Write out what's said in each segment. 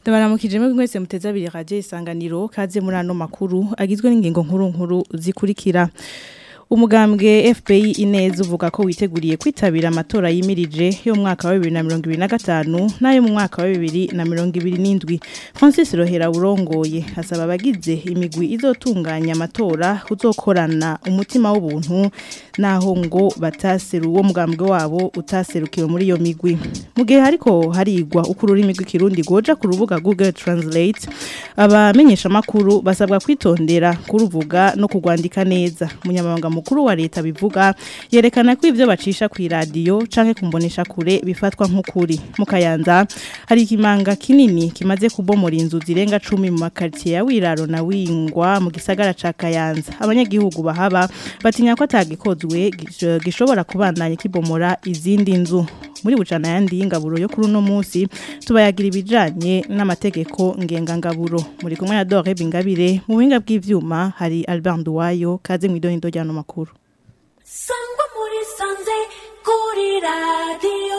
Ndabaramukije mwe mwese muteza abiri radio isanganiro kaze muri ano makuru agizwe n'ingingo nkuru nkuru zikurikira. Umugambwe FPI ineza uvuga ko witeguriye kwitabira amatora yimirije yo mu mwaka wa 2025 nayo mu mwaka wa 2027. Francis Rohera urongoye hasaba abagize imigwi izotunganya amatora kuzokorana umutima w'ubuntu naho ngo bataseru uwo mugambwe wabo utaserukiwe muri iyo migwi. Mu gihe hariko harigwa ukurura imigwi kirundi goja ku rubuga Google Translate abamenyesha makuru basabwa kwitondera kuruvuga no kugwandika neza. Munyamabanga mukuru wa leta bivuga yerekana ko ivyo bacisha ku radio canke kumbonesha kure bifatwa nk'ukuri mu kayanza hari ikimanga kinini kimaze kubomora inzu zirenga 10 mu makartie ya Wiraro na Wingwa mu gisagara ca Kayanza abanyagihugu bahaba batinya ko atagikozwe gishobora kubandanya kibomora izindi nzu muri bucana yandi y'ingaburo yo kuri uno munsi tubayagira ibijanye n'amategeko ngengangaburo muri kumwe na Dore Bingabire mu buhinga bw'ivyuma hari Albert Nduwayo kaze mu idohindo ryano makuru Sangwa muri sanze kuri radio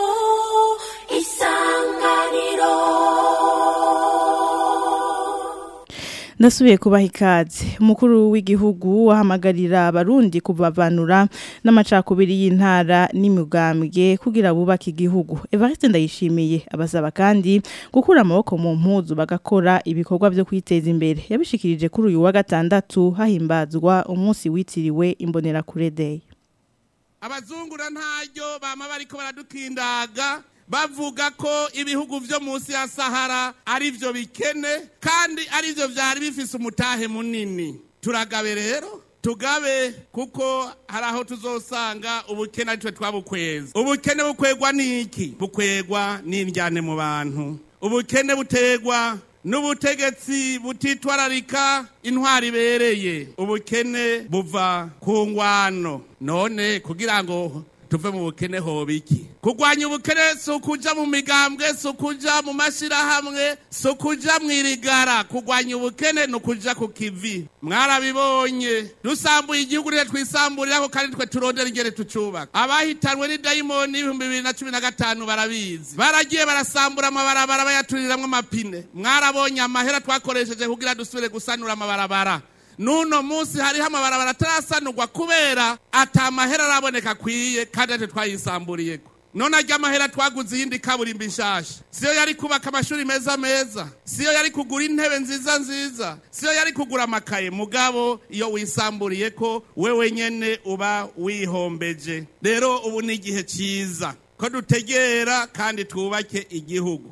isanganiro Ndasubiye kubaha ikaze umukuru w'igihugu wahamagarira abarundi kubavanura n'amacakubiri y'intara n'imigambwe kugira bubake igihugu Evariste ndayishimiye abasaba kandi gukura amaboko mu mpuzu bagakora ibikorwa byo kwiteza imbere yabishikirije kuri uyu wa gatandatu hahimbazwa umunsi witiriwe imbonera kure day abazungura ntaryo bama bariko baradukindaga bavuga ko ibihugu vyo munsi ya Sahara ari vyo bikene kandi ari vyo vyari bifise umutahe munini turagabe rero tugabe kuko hari aho tuzosanga ubukene aritwe twabukweza ubukene bukwegwa n'iki bukwegwa n'indyane mu bantu ubukene butegwa n'ubutegetsi butitwararika intwari ibereye ubukene buva ku ngwano none kugira ngo tuve mu bukene hoba iki kurwanya ubukene si ukuja mu migambwe si ukuja mu mashyirahamwe si ukuja mu irigara kurwanya ubukene ni ukuja ku kivi mwarabibonye dusambuye igihugu rero twisamburiraho kandi twe turondera ingene tucubaka abahitanwe n'idayimoni y'ibihumbi bibiri na cumi na gatanu barabizi baragiye barasambura amabarabara bayaturiramwo amapine mwarabonye amahera twakoresheje kugira dusubire gusanura amabarabara nuno munsi hariho amabarabara atarasanurwa kubera ata mahera araboneka akwiye kandi ate twayisamburiyeko none arya amahera twaguze iyindi kaburimbo nshasha siyo yari kubaka amashuri meza meza siyo yari kugura intebe nziza nziza siyo yari kugura amakaye mugabo iyo wisamburiye ko wewe nyene uba wihombeje rero ubu ni igihe ciza ko dutegera kandi twubake igihugu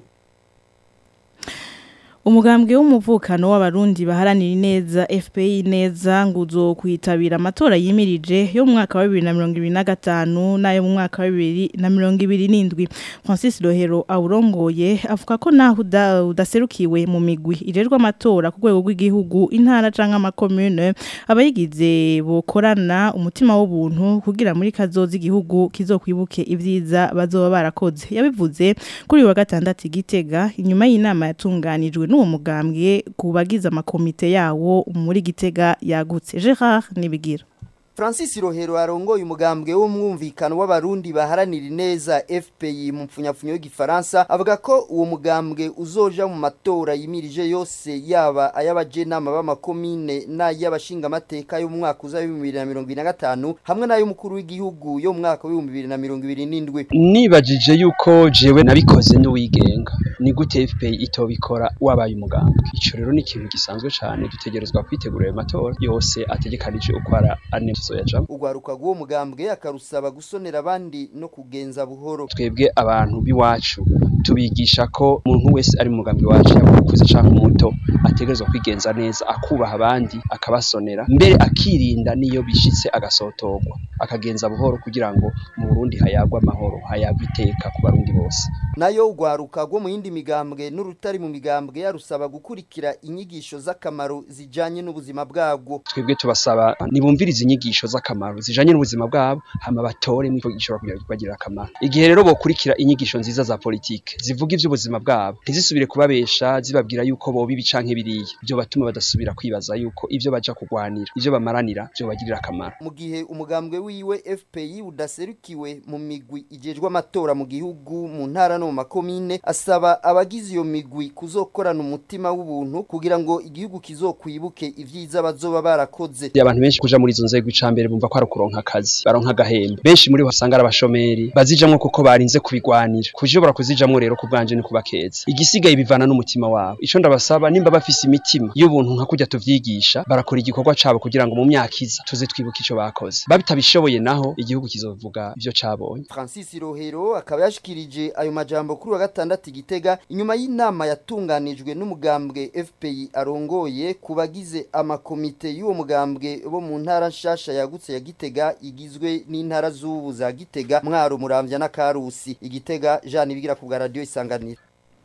Umugambwe w'umuvukano w'abarundi baharanira ineza FPI neza nguzo kwitabira amatora yimirije yo mu mwaka wa 2025 nayo mu mwaka wa 2027 Francis Rohero awurongoye avuga ko naho udaserukiwe mu migwi irerwa amatora ku rwego rw'igihugu intara canke amakomune abayigize bokorana umutima w'ubuntu kugira muri kazoza igihugu kizokwibuke ivyiza bazoba barakoze yabivuze kuri wa gatandatu igitega inyuma y'inama yatunganijwe n'uwo mugambwe kubagiza amakomite yawo muri gitega yagutse Gerard nibigira Francis Rohero arongoye umugambwe w'umwumvikano w'abarundi baharanira ineza FPI mu mpfunyapfunyo y'igifaransa avuga ko uwo mugambwe uzoja mu matora yimirije yose yaba ay'abajenama b'amakomine n'ay'abashinga amateka yo mu mwaka uza 2025 hamwe n'ay'umukuru w'igihugu yo mu mwaka wa 2027 nibajije yuko jewe nabikoze n'uwigenga ni gute FPI itobikora wabaye umugambwe ico rero ni ikintu gisanzwe cane dutegerezwa kwitegura ayo matora yose ategekanije uko ara ane tuzoyajamwo ugwaruka rw'uwo mugambwe akarusaba gusonera abandi no kugenza buhoro twebwe abantu b'iwacu tubigisha ko umuntu wese ari mu mugambi wacu yaba ukuze canke umuto ategerezwa kwigenza neza akubaha abandi akabasonera mbere akirinda niyo bishitse agasotorwa akagenza buhoro kugira ngo mu Burundi hayagwe amahoro hayagwe iteka ku barundi bose nayo ugwaruka rwo mu yindi migambwe n'urutari mu migambwe yarusaba gukurikira inyigisho z'akamaro zijanye n'ubuzima bwabwo twebwe tubasaba nibumvirize inyigisho z'akamaro zijanye n'ubuzima bwabo hama batore mu gishobora kugira kubagira akamaro igihe rero bokurikira inyigisho nziza za politike zivuga ivy'ubuzima bwabo ntizisubire kubabesha zibabwira yuko bo bibi canke biriya byo batuma badasubira kwibaza yuko ivyo baja kugwanira ivyo bamaranira byo bagirira akamaro mu gihe umugambwe wiwe FPI udaserukiwe mu migwi ijejwe amatora mu gihugu mu ntara no no mu makomine asaba abagize iyo migwi kuzokorana umutima w'ubuntu kugira ngo igihugu kizokwibuke ivyiza bazoba barakoze abantu benshi kuja muri izo nzego icambere bumva ko ari ukuronka akazi baronka agahembe benshi muri bo usanga ari abashomeri bazijamwo kuko barinze kubigwanira kushobora kuzijamwo rero ku bwanje ni kubakeza igisigaye bivana n'umutima wabo ico ndabasaba nimba bafise imitima y'ubuntu nka kurya tuvyigisha barakora igikorwa cabo kugira ngo mu myaka iza tuze twibuke ico bakoze babitabishoboye naho igihugu kizovuga ivyo cabonye Francis Rohero akaba yashikirije ayo majambo kuri wa gatandatu igitega inyuma y'inama yatunganijwe n'umugambwe FPI arongoye kubagize amakomite y'uwo mugambwe bo mu ntara nshasha yagutse ya Gitega igizwe n'intara z'ubu za Gitega Mwaro Muramvya na Karusi igitega Jean Ibigira ku bwa radio isanganiro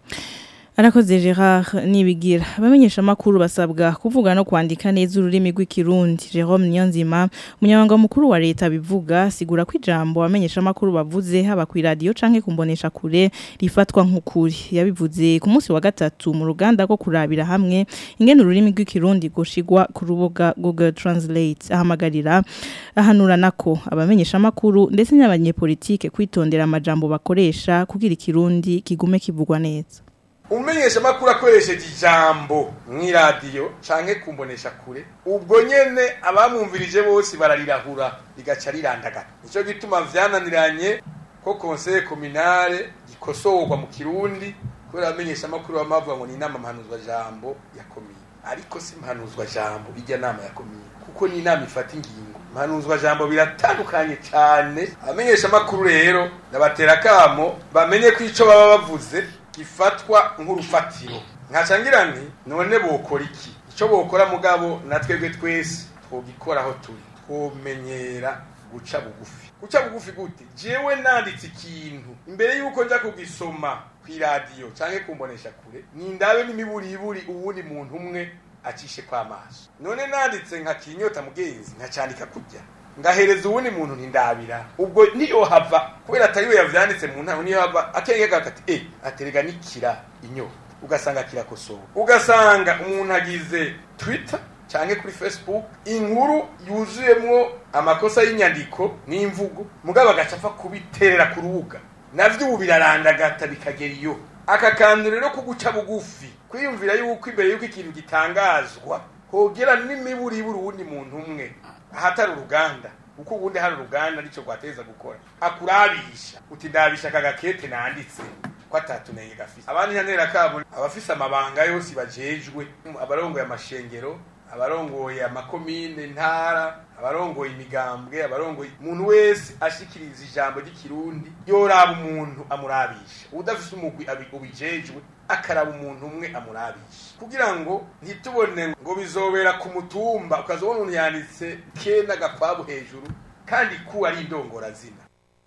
Arakoze Gerard nibigira abamenyesha makuru basabwa kuvuga no kwandika neza ururimi rw'ikirundi Jerome Niyonzima umunyamabanga mukuru wa leta bivuga sigura ko ijambo abamenyesha makuru bavuze haba ku radio canke kumbonesha kure rifatwa nk'ukuri yabivuze ku munsi wa gatatu mu ruganda rwo kurabira hamwe ingene ururimi rw'ikirundi goshigwa ku rubuga Google Translate ahamagarira ahanura nako abamenyesha makuru ndetse n'abanyepolitike kwitondera amajambo bakoresha kugira ikirundi kigume kivugwa neza umumenyesha makuru akoresheje ijambo mw'iradiyo canke kumbonesha kure ubwo nyene abamwumvirije bose bararirahura rigaca rirandagara nico gituma vyananiranye ko conseil communale gikosorwa mu kirundi kubera abamenyesha makuru bamavuga ngo ni inama mpanuzwa jambo ya komine ariko si mpanuzwa jambo irya nama ya komine kuko ni inama ifata ingingo mpanuzwa jambo biratandukanye cyane abamenyesha makuru rero ndabatera kamo bamenye ko ico baba bavuze gifatwa nk'urufatiro nkaca ngira nti none bokora iki icyo bokora mugabo na twebwe twese twogikora aho turi twomenyera guca bugufi guca bugufi gute jewe nanditse ikintu imbere y'uko nja kugisoma kw'iradiyo canke kumbonesha kure nindabe n'imiburiburi uwundi muntu umwe acishe kw'amaso none nanditse nka kinyota mugenzi nkacandika kurya ngahereza uwundi muntu ntindabira ubwo niyo hava kubera atari we yavyanditse mu ntango niyo hava akenge gakati eh aterega nikira inyota ugasanga kirakosowe ugasanga umuntu agize twitter canke kuri facebook inkuru yuzuyemwo amakosa y'inyandiko n'imvugo mugabo agaca apfa kubiterera ku rubuga navyo ubu birarandagata bikagera iyo aka kantu rero ko guca bugufi kwiyumvira yuko imbere yuko ikintu gitangazwa hogera n'imiburiburi uwundi muntu umwe ahatari uruganda kuko ubundi hari uruganda nicyo rwateza gukora akurabisha uti ndabisha aka gakete nanditse ko atatunenge gafise abandi ntantera kabo abafise amabanga yose bajejwe abarongoye amashengero abarongoye amakomine ntara abarongoye imigambwe abarongoye umuntu wese ashikiriza ijambo ry'ikirundi yoraba umuntu amurabisha udafise umugwi ubijejwe akaraba umuntu umwe amurabisha kugira ngo ntitubone ngo bizobera ku mutumba ukazobona umuntu yanditse ke n'agakwabu hejuru kandi ku ari indongorazina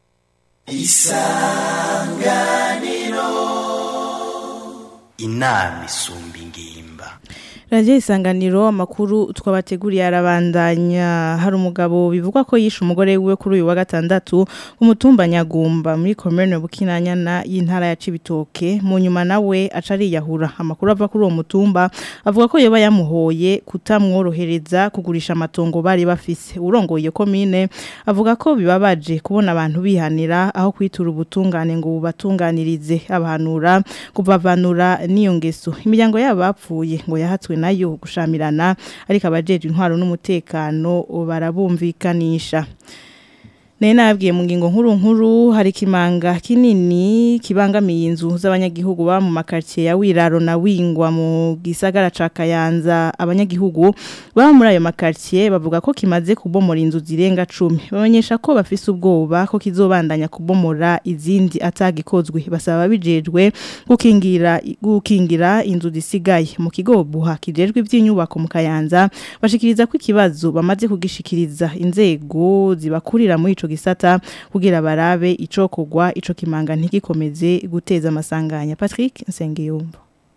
isanganiro inama isumba ingimba Radio isanganiro amakuru twabateguriye arabandanya hari umugabo bivugwa ko yishe umugore wiwe kuri uyu wa gatandatu ku mutumba Nyagumba muri commune Bukinanyana y'intara ya Cibitoke mu nyuma nawe acari yahura amakuru ava kuri uwo mutumba avuga ko yoba yamuhoye kutamworohereza kugurisha amatongo bari bafise urongoye commune avuga ko bibabaje kubona abantu bihanira aho kwitura ubutungane ngo bubatunganirize abahanura kubavanura n'iyo ngeso imiryango yabo bapfuye ngo yahatswe nayo gushamirana ariko abajeje intwaro n'umutekano barabumvikanisha Nene nabwiye mu ngingo nkuru nkuru hari kimanga kinini kibangamiye inzu z'abanyagihugu ba mu makartier ya Wiraro na Wingwa mu gisagara ca Kayanza abanyagihugu ba muri ayo makartier bavuga ko kimaze kubomora inzu zirenga 10 babonyesha ko bafise ubwoba ko kizobandanya kubomora izindi atagikozwe basaba bijejwe gukingira gukingira inzu zisigaye mu kigo buha kijejwe iby'inyubako mu Kayanza bashikiriza ko ikibazo bamaze kugishikiriza inzego zibakurira muri ico gisata kugira barabe icokogwa ico kimanga ntigikomeze guteza amasanganya Patrick Nsengiyumba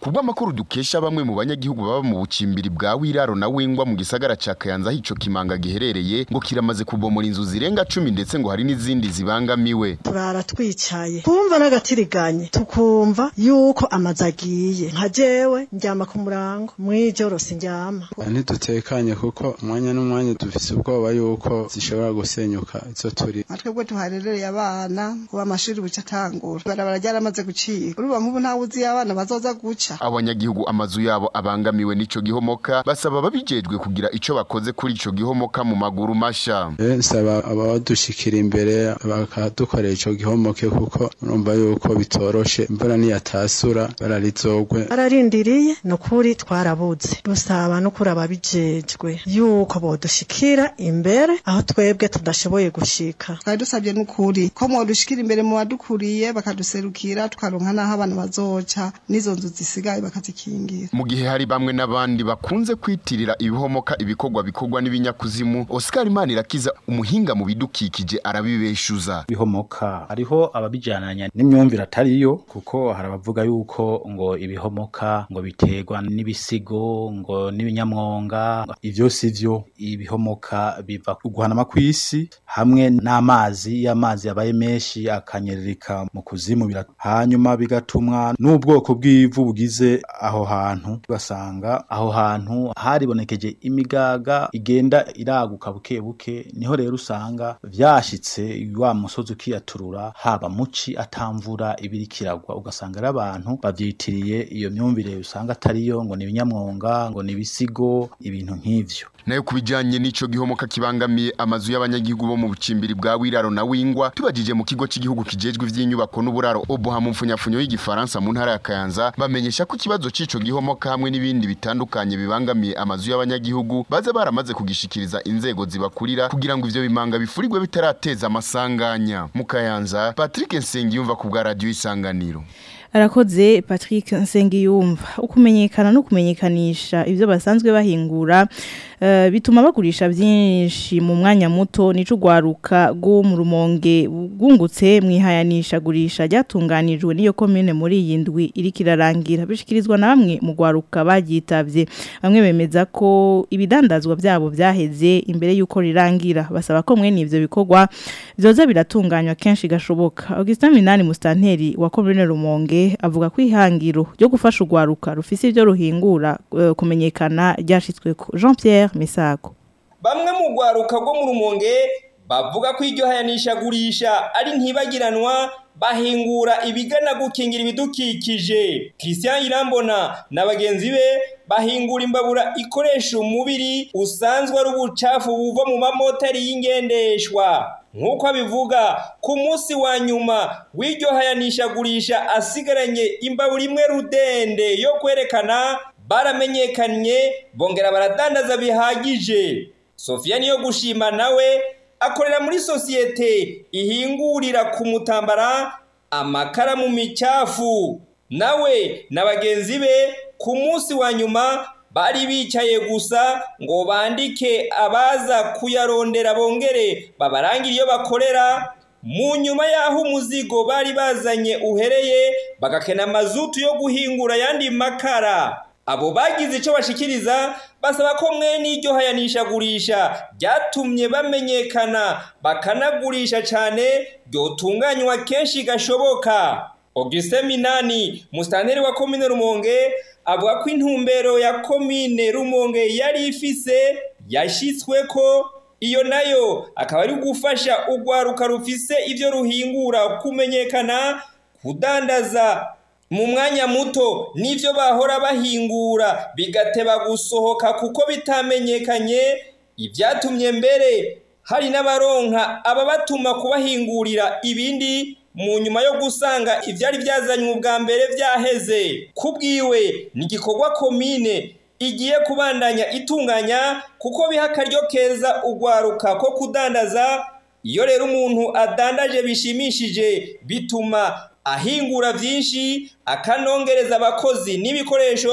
kubw'amakuru dukesha bamwe mu banyagihugu baba mu bucimbiri bwa wiraro na wingwa mu gisagara ca kayanza aho ico kimanga giherereye ngo kiramaze kubomora inzu zirenga cumi ndetse ngo hari n'izindi zibangamiwe turara twicaye kumva n'agatiriganye tukumva yuko amazu agiye nka jewe ndyama ku murango mw'ijoro sindyama ntidutekanye kuko umwanya n'umwanya dufise ubwoba yuko zishobora gusenyuka izo turi twebwe tuharerereye abana kuba amashuri buca atangura ibarabara ryaramaze gucika urumva nk'ubu ntawe uzi iyo abana bazoza guca abanyagihugu amazu yabo abangamiwe n'ico gihomoka basaba ababijejwe kugira ico bakoze kuri ico gihomoka mu maguru masha nsaba abadushikira imbere bakadukorera ico gihomoke kuko urumva yuko bitoroshe imvura niyatasura bararizogwe bararindiriye ni ukuri twarabuze dusaba no kuri ababijejwe yuko bodushikira imbere aho twebwe tudashoboye gushika twari dusabye n'ukuri ko mwodushikira imbere mu badukuriye bakaduserukira tukaronka n'aho abantu bazoca n'izo nzu zisigaye bakazikingira mu gihe hari bamwe n'abandi bakunze kwitirira ibihomoka ibikorwa bikorwa n'ibinyakuzimu Oscar Manirakiza umuhinga mu bidukikije arabibeshuza ibihomoka hariho ababijananya n'imyumvire atariyo kuko hari abavuga yuko ngo ibihomoka ngo biterwa n'ibisigo ngo n'ibinyamwonga ivyo sivyo ibihomoka biva ku guhanama kw'isi hamwe n'amazi iyo amazi yabaye menshi akanyerereka mu kuzimu hanyuma bigatumwa n'ubwoko bw'ivu bugize aho hantu ugasanga aho hantu haribonekeje imigaga igenda iraguka buke buke niho rero usanga vyashitse wa musozi ukiyaturura haba muci atamvura ibiri kiragwa ugasanga ari abantu bavyitiriye iyo myumvire usanga atariyo ngo ni ibinyamwonga ngo ni ibisigo ibintu nk'ivyo nayo kubijanye n'ico gihomoka kibangamiye amazu y'abanyagihugu bo mu bucimbiri bwa wiraro na wingwa tubajije mu kigo cy'igihugu kijejwe ivy'inyubako n'uburaro obuha mu mfunyafunyo y'igifaransa mu ntara ya kayanza bamenyesha ko ikibazo c'ico gihomoka hamwe n'ibindi bitandukanye bibangamiye amazu y'abanyagihugu baza baramaze kugishikiriza inzego zibakurira kugira ngo ivyo bimanga bifurirwe bitarateza amasanganya mu kayanza Patrick Nsengiyumva ku bwa radio isanganiro arakoze Patrick Nsengiyumva ukumenyekana no kumenyekanisha ivyo basanzwe bahingura uh, bituma bagurisha byinshi mu mwanya muto nico gwaruka go mu rumonge gungutse mwihayanisha gurisha ryatunganijwe niyo commune muri iyi ndwi iri kirarangira bishikirizwa na bamwe mu gwaruka bagitavye bamwe bemeza ko ibidandazwa byabo byaheze imbere yuko rirangira basaba ko mwe nivyo bikorwa byoza biratunganywa kenshi gashoboka Augustin Minani Mustanteri wa commune Rumonge avuga ko ihangiro ryo gufasha urwaruka rufise ibyo ruhingura uh, kumenyekana ryashitswe ko Jean Pierre Misago bamwe mu rwaruka rwo mu rumonge bavuga ko iryo hayanishagurisha ari ntibagiranwa bahingura ibigana gukingira ibidukikije Christian Irambona na bagenzi be bahingura imbabura ikoresha umubiri usanzwe ari ubucafu buva mu mamoteri y'ingendeshwa nk'uko abivuga ku munsi wa nyuma w'iryo hayanishagurisha asigaranye imbabura imwe rudende yo kwerekana baramenyekanye bongera baradandaza bihagije Sofia niyo gushima nawe akorera muri sosiyete ihingurira ku mutambara amakara mu micafu nawe na bagenzi be ku munsi wa nyuma bari bicaye gusa ngo bandike abaza kuyarondera bongere babarangire iyo bakorera mu nyuma y'aho umuzigo bari bazanye uhereye bagakena amazutu yo guhingura ayandi makara abo bagize icyo bashikiriza basaba ko mwe n'iryo hayanishagurisha ryatumye bamenyekana bakanagurisha cyane ryotunganywa kenshi gashoboka Augustin Minani musitanteri wa komine Rumonge avuga ko intumbero ya komine Rumonge yari ifise yashyitswe ko iyo nayo akaba ari gufasha urwaruka rufise ibyo ruhingura kumenyekana kudandaza mu mwanya muto n'ibyo bahora bahingura bigateba gusohoka kuko bitamenyekanye ibyatumye mbere hari n'abaronka ababatuma kubahingurira ibindi mu nyuma yo gusanga ibyari byazanywe ubwa mbere byaheze kubwiwe ni igikorwa komine igiye kubandanya itunganya kuko biha akaryo keza urwaruka ko kudandaza iyo rero umuntu adandaje bishimishije bituma ahingura byinshi akanongereza abakozi n'ibikoresho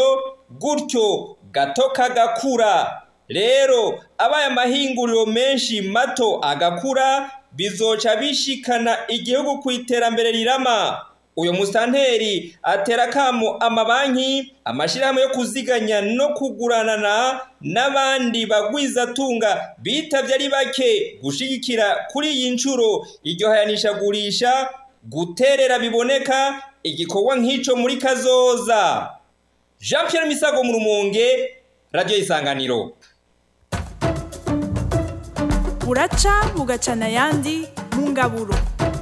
gutyo gato kagakura rero abaye amahinguriro menshi mato agakura bizoca bishikana igihugu ku iterambere rirama uyu musitanteri atera akamo amabanki amashyirahamwe yo kuziganya no kuguranana n'abandi bagwizatunga bitabye ari bake gushyigikira kuri iyi nshuro iryo hayanishagurisha guterera biboneka igikorwa nk'icyo muri kazoza jean Pierre misago mu rumonge radiyo isanganiro buraca bugacana ayandi mu ngaburo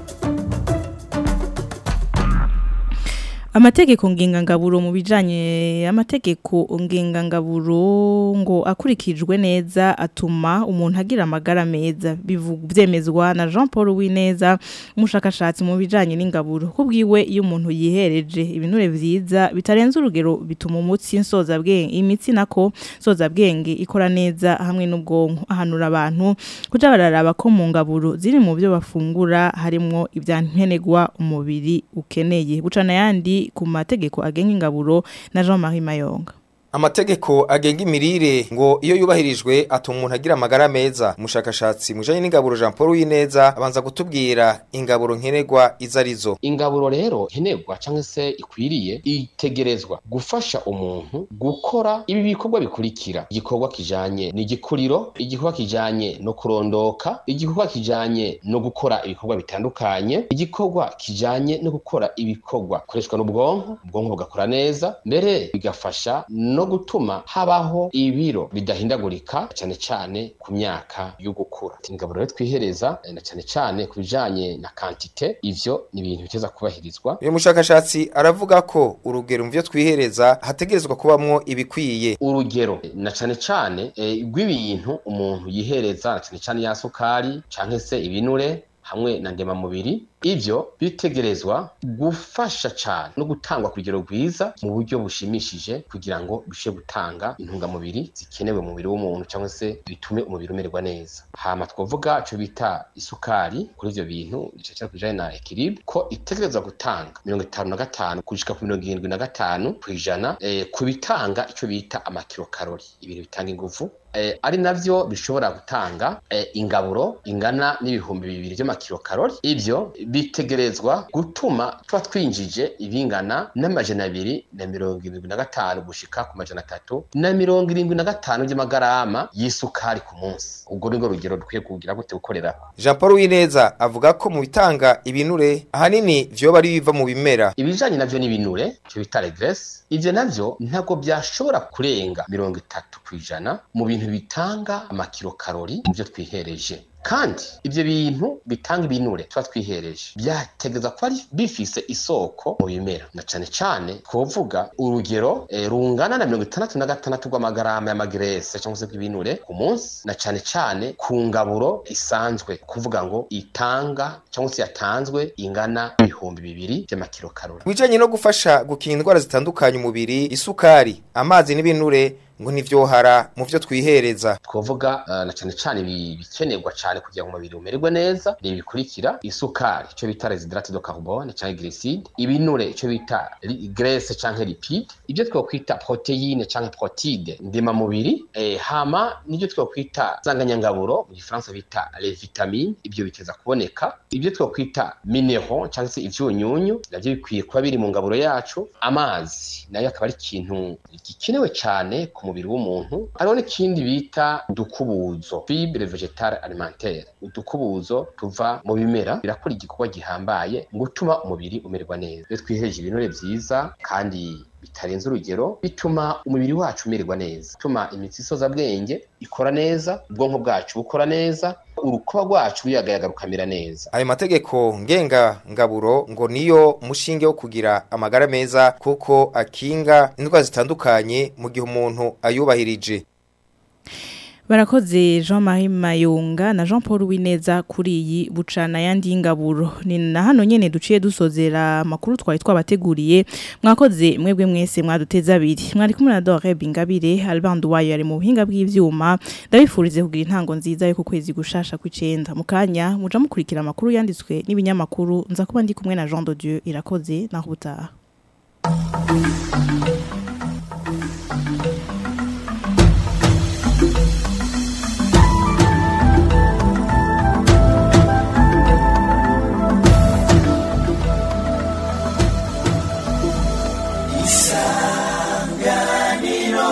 amategeko ngengangaburo mu bijanye amategeko ngengangaburo ngo akurikijwe neza atuma umuntu agira amagara meza byemezwa na Jean Paul Wineza umushakashatsi mu bijanye n'ingaburo kubwiwe iyo umuntu yihereje ibinure vyiza bitarenze urugero bituma umutsi nsoza bwenge imitsi nako soza bwenge ikora neza hamwe n'ubwonko ahanura abantu kuja bararaba ko mu ngaburo ziri mu byo bafungura harimo ibyankenegwa umubiri ukeneye bucana yandi ku mategeko agenga ingaburo na Jean-Marie Mayonga Amategeko agenga imirire ngo iyo yubahirijwe atuma umuntu agira amagara meza umushakashatsi mujanye n'ingaburo Jean Paul Wineza abanza gutubwira ingaburo nkenerwa izarizo ingaburo rero nkenerwa cyangwa se ikwiriye itegerezwa gufasha umuntu gukora ibi bikorwa bikurikira igikorwa kijanye n'igikuriro igikorwa kijanye no kurondoka igikorwa kijanye no gukora ibikorwa bitandukanye igikorwa kijanye no gukora ibikorwa koreshwa n'ubwonko ubwonko bugakora neza mbere bigafasha no gutuma habaho ibiro bidahindagurika cyane cyane ku myaka yo gukura ingaburo rero twihereza na cyane cyane ku bijanye na kantite ivyo ni ibintu biteza kubahirizwa uyu mushakashatsi aravuga ko urugero mu byo twihereza hategerezwa kubamwo ibikwiye urugero na cyane cyane e, rw'ibintu umuntu yihereza na cyane cyane ya sukari canke se ibinure hamwe na ndemamubiri ivyo bitegerezwa gufasha cyane no gutangwa ku rugero rwiza mu buryo bushimishije kugira ngo bishe gutanga intungamubiri zikenewe mu mubiri w'umuntu cyangwa se bitume umubiri umererwa neza hama twavuga cyo bita isukari kuri ivyo bintu gice kujanye na equilibre ko itegerezwa gutanga mirongo itanu na gatanu gushika ku mirongo irindwi na gatanu kw'ijana eh, ku bitanga ico bita amakilokarori ibintu bitanga inguvu eh, ari navyo bishobora gutanga eh, ingaburo ingana n'ibihumbi bibiri vy'amakilokarori ivyo bitegerezwa gutuma tuba twinjije ibingana n'amajana abiri na mirongo irindwi na gatanu gushika ku majana atatu na mirongo irindwi na gatanu by'amagarama y'isukari ku munsi ubwo ni rwo rugero dukwiye kugira gute gukorerako Jean Paul Wineza avuga ko mu bitanga ibinure ahanini vyoba ari biva mu bimera ibijanye navyo n'ibinure cyo bita regress ivyo navyo ntabwo byashobora kurenga mirongo itatu kw'ijana mu bintu bitanga amakilokarori mu byo twihereje kandi ivyo bintu bitanga ibinure tuba twihereje byategeza kuba ari bifise isoko mu bimera na cane cane twovuga urugero e, rungana na mirongo itandatu na gatandatu rw'amagarama y'amagrese cyangwa se bw'ibinure ku munsi na cane cane ku ngaburo isanzwe kuvuga ngo itanga cyangwa se yatanzwe ingana ibihumbi bibiri vy'amakilokarori bijanye no gufasha gukinga indwara zitandukanye umubiri isukari amazi n'ibinure ngo ntivyohara mu vyo twihereza twovuga uh, na cane cane bikenerwa cane kugira ngo umubiri umererwe neza ni bikurikira isukari ico bita residrate de carbone canke glycide ibinure ico bita graisse canke lipide ibyo twokwita proteine canke protide ndema mubiri eh, hama nibyo twokwita zanganyangaburo mu gifaransa bita les vitamines ibyo biteza kuboneka ibyo twokwita mineral canke se ivyunyunyu navyo bikwiye kuba biri mu ngaburo yacu amazi nayo akaba ari ikintu gikenewe cane ku mubiri w'umuntu hariho n'ikindi bita udukubuzo fibre vegetale alimentaire udukubuzo tuva mu bimera birakora igikorwa gihambaye mu gutuma umubiri umererwa neza iyo twihereje ibinure vyiza kandi bitarenze urugero bituma umubiri wacu umererwa neza bituma imitsi isoza bwenge ikora neza ubwonko bwacu bukora neza urukuba rwacu ruyagayaga rukamera neza ayo mategeko ngenga ngaburo ngo niyo mushinge wo kugira amagara meza kuko akinga indwara zitandukanye mu gihe umuntu ayubahirije Barakoze Jean-Marie Mayunga na Jean Paul Wineza kuri iyi bucana yandi y'ingaburo ni na hano nyene duciye dusozera makuru twari twabateguriye mwakoze mwebwe mwese mwaduteza abiri mwari kumwe na Dore Bingabire Alband wayo yari mu buhinga bw'ivyuma ndabifurize kugira intango nziza yo ku kwezi gushasha kw'icenda mu kanya muja mukurikira amakuru yanditswe n'ibinyamakuru nza kuba ndi kumwe na Jean de Dieu irakoze naho butaha isanganiro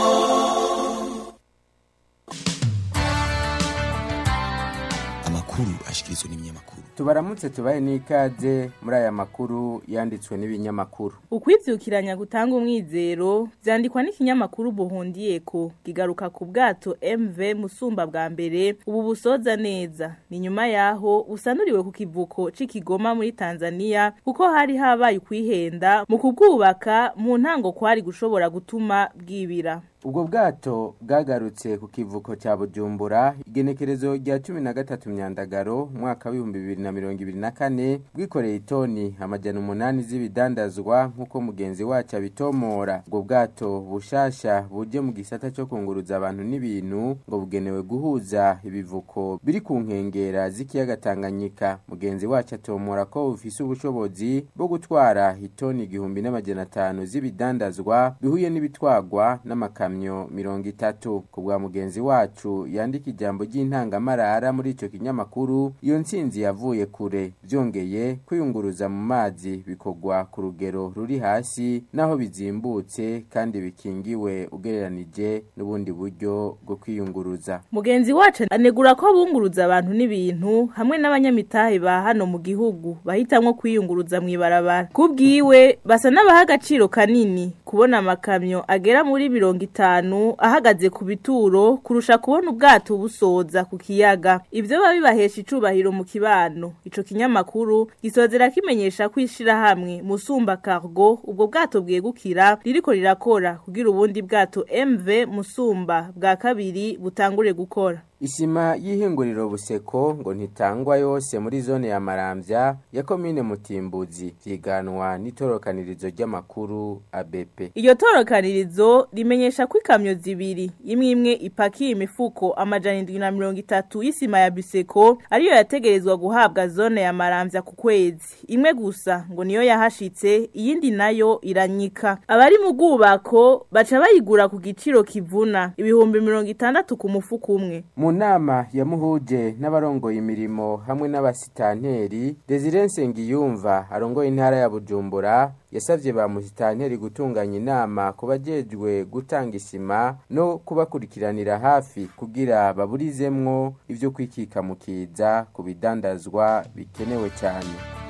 amakuru ashikirizwa n'ibinyamakuru tubaramutse tubaye n'ikaze muri aya makuru yanditswe n'ibinyamakuru ukwibyukiranya gutanga umwizero byandikwa n'ikinyamakuru buhundiyeko kigaruka ku bwato MV Musumba bwa mbere ubu busoza neza ni nyuma yaho busanuriwe ku kivuko c'ikigoma muri Tanzania kuko hari habaye kwihenda mu kubwubaka mu ntango kwari gushobora gutuma bwibira ubwo bwato bwagarutse ku kivuko cya bujumbura igenekerezo rya cumi na gatatu myandagaro umwaka w'ibihumbi bibiri na mirongo ibiri na kane bwikoreye itoni amajana umunani z'ibidandazwa nk'uko mugenzi wacu abitomora ubwo bwato bushasha buje mu gisata cyo kunguruza abantu n'ibintu ngo bugenewe guhuza ibivuko biri ku nkengera z'ikiyaga tanganyika mugenzi wacu atomora ko bufise ubushobozi bwo gutwara itoni igihumbi n'amajana atanu z'ibidandazwa bihuye n'ibitwagwa n'amakamyo ibikamyo mirongo itatu ku bwa mugenzi wacu yandika ijambo ry'intangamarara muri ico kinyamakuru iyo ntsinzi yavuye kure byongeye kwiyunguruza mu mazi bikorwa ku rugero ruri hasi naho bizimbutse kandi bikingiwe ugereranije n'ubundi buryo bwo kwiyunguruza mugenzi wacu anegura ko bunguruza abantu n'ibintu hamwe n'abanyamitahe ba hano mu gihugu bahitamwo kwiyunguruza mu ibarabara kubwiwe basa n'abaha agaciro kanini kubona amakamyo agera muri mirongo itanu ahagaze ku bituro kurusha kubona ubwato busoza ku kiyaga ibyo biba bibahesha icubahiro mu kibano ico kinyamakuru gisozera kimenyesha ko ishirahamwe musumba cargo ubwo bwato bwegukira ririko rirakora kugira ubundi bwato MV musumba bwa kabiri butangure gukora Isima y'ihinguriro buseko ngo ntitangwa yose muri zone ya Maramvya ya komine Mutimbuzi vyiganwa n'itorokanirizo ry'amakuru ABP. Iryo torokanirizo rimenyesha ko ikamyo zibiri imwe imwe ipakiye imifuko amajana indwi na mirongo itatu y'isima ya biseko ariyo yategerezwa guhabwa zone ya Maramvya ku kwezi. Imwe gusa ngo niyo yahashitse iyindi nayo iranyika. Abari mu bwubako baca bayigura ku giciro kivuna ibihumbi mirongo itandatu ku mufuko umwe. mu nama yamuhuje n'abarongoye imirimo hamwe n'abasitanteri Desire Nsengiyumva arongoye intara ya Bujumbura yasavye ba musitanteri gutunganya inama ku bajejwe gutanga isima no kubakurikiranira hafi kugira baburizemwo ivyo kwikika mu kiza ku bidandazwa bikenewe cyane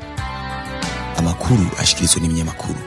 amakuru ashikirizwa n'ibinyamakuru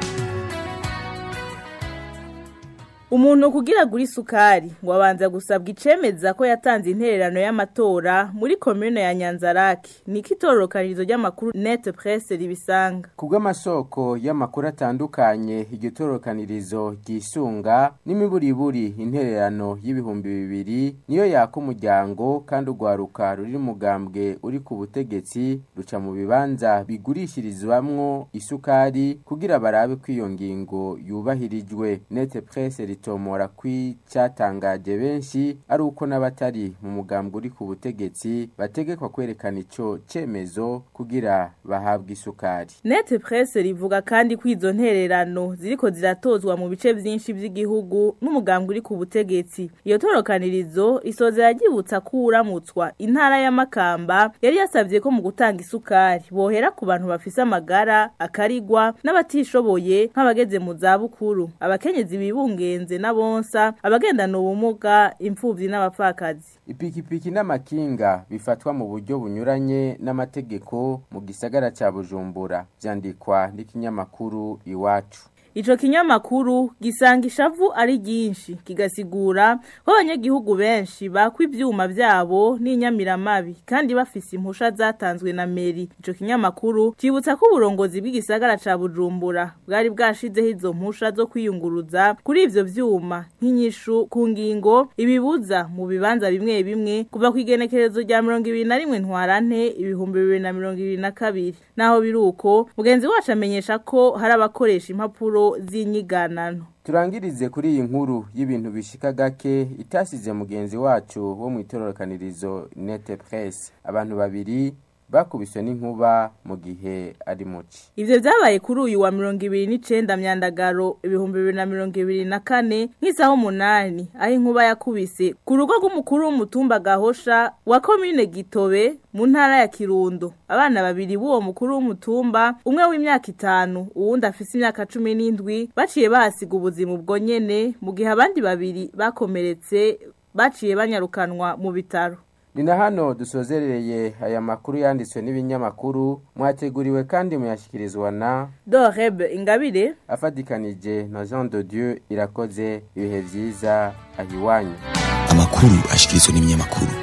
Umuntu kugira guri sukari ngo abanza gusabwa icemeza ko yatanze intererano y'amatora muri commune ya Nyanzarake niki itororokanirizo ry'amakuru Net Presse ribisanga kubw'amasoko y'amakuru atandukanye iryo torokanirizo ryisunga n'imiburiburi intererano y'ibihumbi bibiri niyo yaka umuryango kandi urwaruka ruri mugambwe uri ku butegetsi ruca mu bibanza bigurishirizwamwo isukari kugira barabe ko iyo ngingo yubahirijwe Net Presse ritomora kw'icyatangaje benshi ari uko n'abatari mu mugambwe uri ku butegetsi bategekwa kwerekana ico cemezo kugira bahabwe isukari Net Presse rivuga kandi ko izo ntererano ziriko ziratozwa mu bice vyinshi vy'igihugu n'umugambwe uri ku butegetsi iyo torokanirizo isozera ryibutsa ko uramutswa intara ya Makamba yari yasavye ko mu gutanga isukari bohera ku bantu bafise amagara akarigwa n'abatishoboye nk'abageze mu zabukuru abakenyezi bibungenze n'abonsa abagendana ubumuga imfuvyi n'abapfakazi ipikipiki n'amakinga bifatwa mu buryo bunyuranye n'amategeko mu gisagara ca Bujumbura vyandikwa n'ikinyamakuru iwacu Ico kinyamakuru gisanga ishavu ari ryinshi kigasigura ko abanyagihugu benshi bakwa ivyuma vyabo n'inyamiramabi kandi bafise impusha zatanzwe na meri ico kinyamakuru cibutsa ko uburongozi bw'igisagara ca Bujumbura bwari bwashizeho izo mpusha zo kwiyunguruza kuri ivyo vyuma nk'inyishu ku ngingo ibibuza mu bibanza bimwe bimwe kuva ku igenekerezo rya mirongo ibiri na rimwe ntwarante ibihumbi bibiri na mirongo ibiri na kabiri naho biri uko mugenzi wacu amenyesha ko hari abakoresha impapuro z'inyiganano turangirize kuri iyi nkuru y'ibintu bishika gake itasize mugenzi wacu wo mu itororokanirizo nete presse abantu babiri bakubiswe n'inkuba mu gihe ari muci Ivyo vyabaye kuri uyu wa mirongo ibiri n'icenda myandagaro ibihumbi bibiri na mirongo ibiri na kane nk'isaha umunani aho inkuba yakubise ku rugo rw'umukuru w'umutumba Gahosha wa komine Gitobe mu ntara ya Kirundo abana babiri b'uwo mukuru w'umutumba umwe w'imyaka itanu uwundi afise imyaka cumi n'indwi baciye bahasiga ubuzima ubwo nyene mu gihe abandi babiri bakomeretse baciye banyarukanwa mu bitaro ni na hano dusozerereye aya makuru yanditswe n'ibinyamakuru mwateguriwe kandi muyashyikirizwa na Doreb Ingabire afatikanije na Jean de Dieu irakoze ibihe byiza ahiwanyu amakuru ashikirizwa n'ibinyamakuru